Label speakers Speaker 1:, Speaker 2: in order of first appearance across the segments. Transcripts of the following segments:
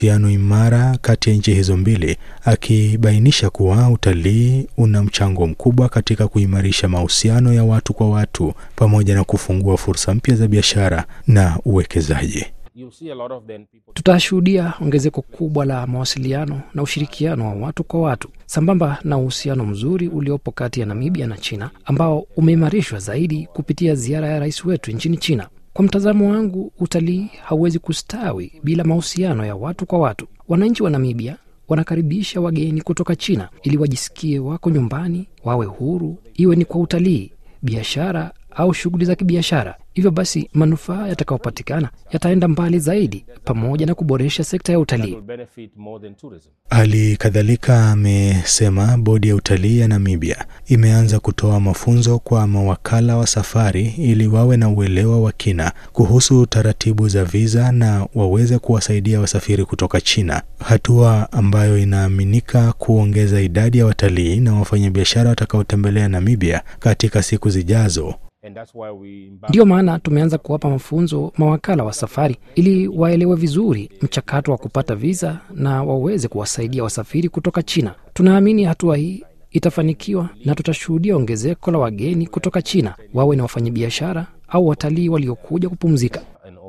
Speaker 1: uhusiano imara kati ya nchi hizo mbili, akibainisha kuwa utalii una mchango mkubwa katika kuimarisha mahusiano ya watu kwa watu pamoja na kufungua fursa mpya za biashara na uwekezaji.
Speaker 2: Tutashuhudia ongezeko kubwa la mawasiliano na ushirikiano wa watu kwa watu sambamba na uhusiano mzuri uliopo kati ya Namibia na China ambao umeimarishwa zaidi kupitia ziara ya rais wetu nchini China. Kwa mtazamo wangu, utalii hauwezi kustawi bila mahusiano ya watu kwa watu. Wananchi wa Namibia wanakaribisha wageni kutoka China ili wajisikie wako nyumbani, wawe huru, iwe ni kwa utalii, biashara au shughuli za kibiashara. Hivyo basi, manufaa yatakayopatikana yataenda mbali zaidi, pamoja na kuboresha sekta ya utalii.
Speaker 1: Hali kadhalika amesema bodi ya utalii ya Namibia imeanza kutoa mafunzo kwa mawakala wa safari ili wawe na uelewa wa kina kuhusu taratibu za viza na waweze kuwasaidia wasafiri kutoka China, hatua ambayo inaaminika kuongeza idadi ya watalii na wafanyabiashara watakaotembelea Namibia katika siku zijazo.
Speaker 2: Ndiyo maana tumeanza kuwapa mafunzo mawakala wa safari ili waelewe vizuri mchakato wa kupata viza na waweze kuwasaidia wasafiri kutoka China. Tunaamini hatua hii itafanikiwa na tutashuhudia ongezeko la wageni kutoka China, wawe na wafanyabiashara au watalii waliokuja kupumzika.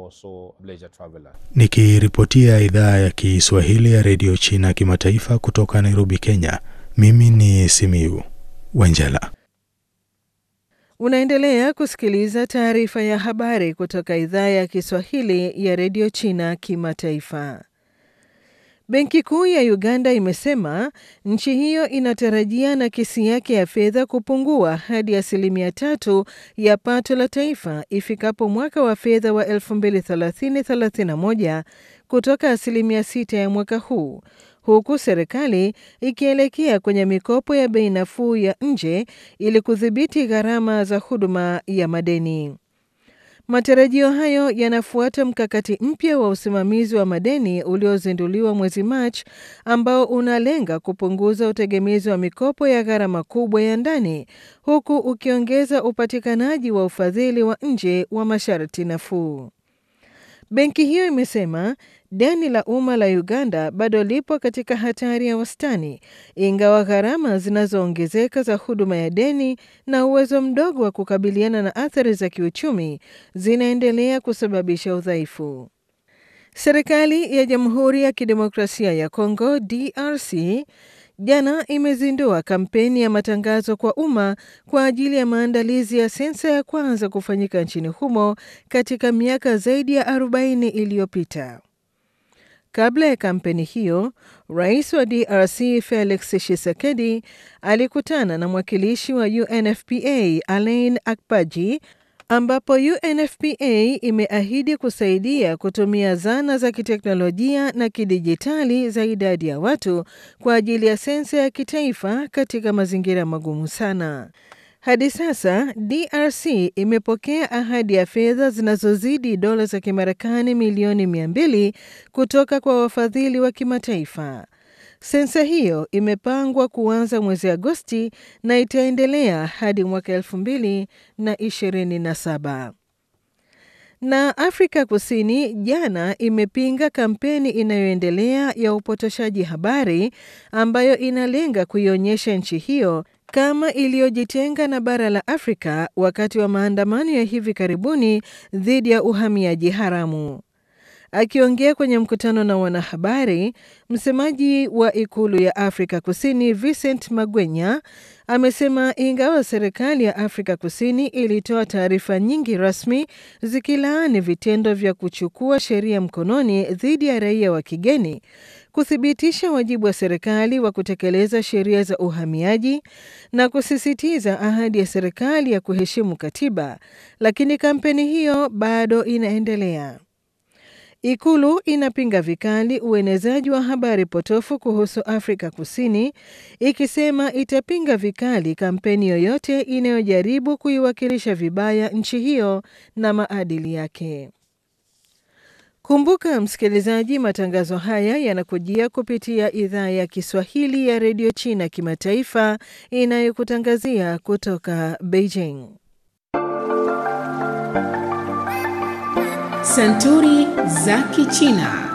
Speaker 1: Nikiripotia idhaa ya Kiswahili ya redio China kimataifa kutoka Nairobi, Kenya, mimi ni Simiu Wanjala.
Speaker 3: Unaendelea kusikiliza taarifa ya habari kutoka idhaa ya Kiswahili ya redio China kimataifa. Benki Kuu ya Uganda imesema nchi hiyo inatarajia nakisi yake ya fedha kupungua hadi asilimia tatu ya pato la taifa ifikapo mwaka wa fedha wa 2030/31 kutoka asilimia sita ya mwaka huu huku serikali ikielekea kwenye mikopo ya bei nafuu ya nje ili kudhibiti gharama za huduma ya madeni. Matarajio hayo yanafuata mkakati mpya wa usimamizi wa madeni uliozinduliwa mwezi Machi ambao unalenga kupunguza utegemezi wa mikopo ya gharama kubwa ya ndani huku ukiongeza upatikanaji wa ufadhili wa nje wa masharti nafuu. Benki hiyo imesema deni la umma la Uganda bado lipo katika hatari ya wastani, ingawa gharama zinazoongezeka za huduma ya deni na uwezo mdogo wa kukabiliana na athari za kiuchumi zinaendelea kusababisha udhaifu. Serikali ya Jamhuri ya Kidemokrasia ya Kongo DRC jana imezindua kampeni ya matangazo kwa umma kwa ajili ya maandalizi ya sensa ya kwanza kufanyika nchini humo katika miaka zaidi ya 40 iliyopita. Kabla ya kampeni hiyo, rais wa DRC Felix Tshisekedi alikutana na mwakilishi wa UNFPA Alain Akpaji ambapo UNFPA imeahidi kusaidia kutumia zana za kiteknolojia na kidijitali za idadi ya watu kwa ajili ya sensa ya kitaifa katika mazingira magumu sana. Hadi sasa DRC imepokea ahadi ya fedha zinazozidi dola za Kimarekani milioni 200 kutoka kwa wafadhili wa kimataifa. Sensa hiyo imepangwa kuanza mwezi Agosti na itaendelea hadi mwaka elfu mbili na ishirini na saba. Na Afrika Kusini jana imepinga kampeni inayoendelea ya upotoshaji habari ambayo inalenga kuionyesha nchi hiyo kama iliyojitenga na bara la Afrika wakati wa maandamano ya hivi karibuni dhidi ya uhamiaji haramu. Akiongea kwenye mkutano na wanahabari, msemaji wa ikulu ya Afrika Kusini Vincent Magwenya amesema ingawa serikali ya Afrika Kusini ilitoa taarifa nyingi rasmi zikilaani vitendo vya kuchukua sheria mkononi dhidi ya raia wa kigeni, kuthibitisha wajibu wa serikali wa kutekeleza sheria za uhamiaji na kusisitiza ahadi ya serikali ya kuheshimu katiba, lakini kampeni hiyo bado inaendelea. Ikulu inapinga vikali uenezaji wa habari potofu kuhusu Afrika Kusini, ikisema itapinga vikali kampeni yoyote inayojaribu kuiwakilisha vibaya nchi hiyo na maadili yake. Kumbuka msikilizaji, matangazo haya yanakujia kupitia idhaa ya Kiswahili ya redio China kimataifa inayokutangazia kutoka Beijing.
Speaker 4: Santuri za Kichina.